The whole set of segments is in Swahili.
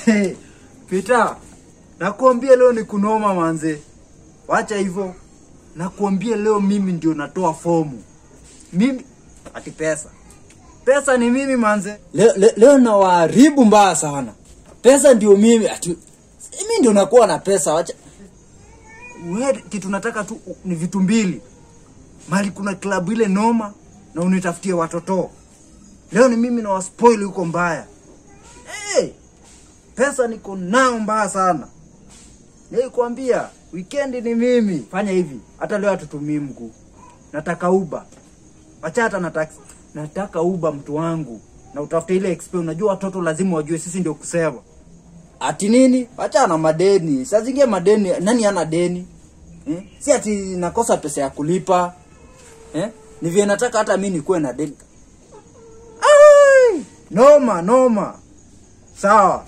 Pita, nakuambia leo ni kunoma manze. Wacha hivyo. Nakuambia leo mimi ndio natoa fomu. Mimi ati pesa. Pesa ni mimi manze. Leo, leo, leo nawaharibu mbaya sana. Pesa ndio mimi ati mimi ndio nakuwa na pesa. Wacha wewe kitu nataka tu ni vitu mbili. Mali kuna klabu ile noma na unitafutie watoto. Leo ni mimi na waspoil huko mbaya. Hey, pesa niko nao mbaya sana. Nilikwambia weekend ni mimi. Fanya hivi, hata leo hatutumii mguu. Nataka uba. Acha hata na taxi. Nataka uba mtu wangu. Na utafute ile XP. Unajua watoto lazima wajue sisi ndio kusema. Ati nini? Acha na madeni. Saa zingine madeni, nani ana deni? Eh? Si ati nakosa pesa ya kulipa. Eh? Ni vile nataka hata mimi nikuwe na deni. Ai! Noma, noma. Sawa.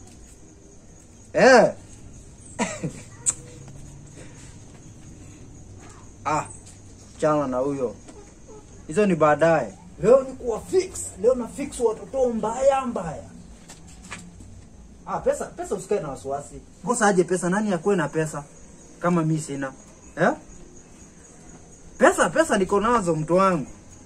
Eh. ah, chana na huyo. Hizo ni baadaye. Leo ni kuwa fix. Leo na fix watoto mbaya mbaya. Ah, pesa pesa usikae na wasiwasi. Kosa aje pesa nani akuwe na pesa kama mi sina? Eh? Pesa pesa niko nazo mtu wangu.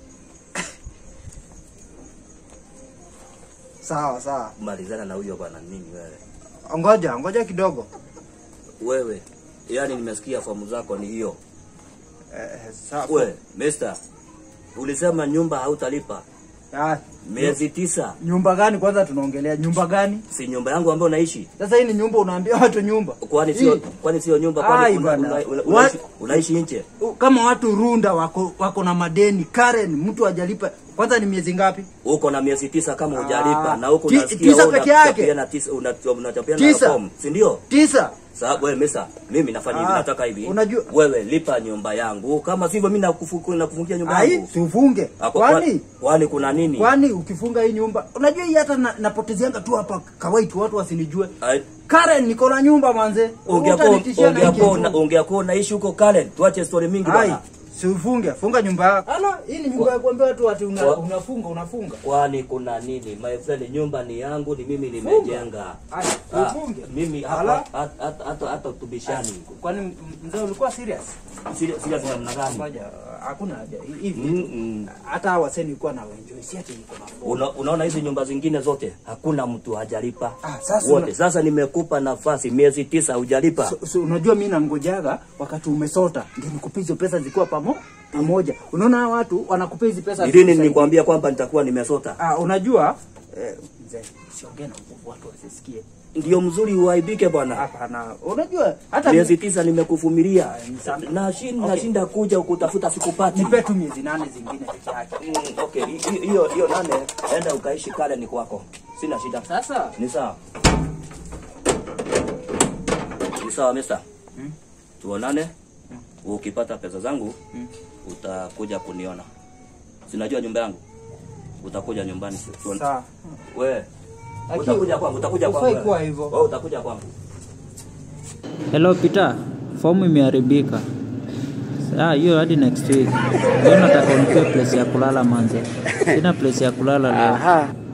sawa sawa. malizana na huyo bwana nini wewe Ngoja, ngoja kidogo. wewe yani nimesikia fomu zako ni hiyo Eh, sawa. we mister ulisema nyumba hautalipa Ah, miezi tisa nyumba gani kwanza tunaongelea? Nyumba gani? si nyumba yangu ambayo unaishi Sasa hii ni nyumba unaambia watu nyumba. kwani sio Hii, kwani sio nyumba Ai, kwani una, bwana. una, una, What? unaishi, unaishi nje u- kama watu Runda wako wako na madeni, Karen mtu hajalipa. Kwanza ni miezi ngapi? uko na miezi tisa kama Ah, hujalipa na huko ti- unasikia tisa wewe peke yake? unachapiana tisa una- unachapiana Tisa? fomu si ndio Tisa. sababu wewe mesa mimi nafanya hivi Ah, nataka hivi unajua- wewe lipa nyumba yangu kama sivyo mimi nakufu- nakufungia nyumba Ai, yangu si ufunge. Ako- Kwani kwani kuna nini kwani ukifunga hii nyumba, unajua hii hata na, napotezeanga tu hapa kawaiti watu wasinijue. Ai, Karen niko na nyumba manze. Utanitishia na hii kitu. ungeako unaishi huko Kalen, tuache story mingi Ai, bwana. si ufunge, funga nyumba yako. Ala, hii ni nyumba ya kuambia watu ati una, Kwa- unafunga, unafunga. Kwani kuna nini? My friend, nyumba ni yangu, ni mimi nimejenga. Ai, Ah, ufunge. mimi Ala. hapa hata- hata hata hata tubishani. Kwani m- mzee ulikuwa serious? Serious serious namna gani? Ngoja, hakuna haja. Hivi Mm, mm. hata hawa waseni nilikuwa na enjoy, si ati niko na phone. Una, unaona hizi nyumba zingine zote hakuna mtu hajalipa. Ah, sasa wote. una- Sasa nimekupa nafasi miezi tisa hujalipa. So, so, unajua mimi nangojaga wakati umesota ndio nikupe hizo pesa zikiwa pamo pamoja. Unaona hawa watu wanakupa hizi pesa. Ni lini zikusaidia. nilikwambia kwamba nitakuwa nimesota? Ah, unajua eh, mzee, siongee na nguvu watu wasisikie. Ndio mzuri uaibike bwana. Hapana, unajua hata Miezi tisa nimekuvumilia. Ah, ni sana. Nashinda Okay. nashinda kuja kutafuta sikupati. nipe tu miezi nane zingine peke yake. Mm, okay, hi- hi- hiyo hiyo nane enda ukaishi kale ni kwako. Sina shida. Sasa Ni sawa. Ni sawa mister. Hmm? Tuonane. Ukipata pesa zangu utakuja kuniona. Sinajua nyumba yangu. Utakuja nyumbani. Tuone. sawa. Wewe Aki- utakuja kwangu, utakuja kwangu. Hufai wewe. kuwa hivyo. Wewe utakuja kwangu. Hello Peter, fomu imeharibika. Ah, hiyo hadi next week. Leo nataka unipe place ya kulala manze. Sina place ya kulala leo. Aha,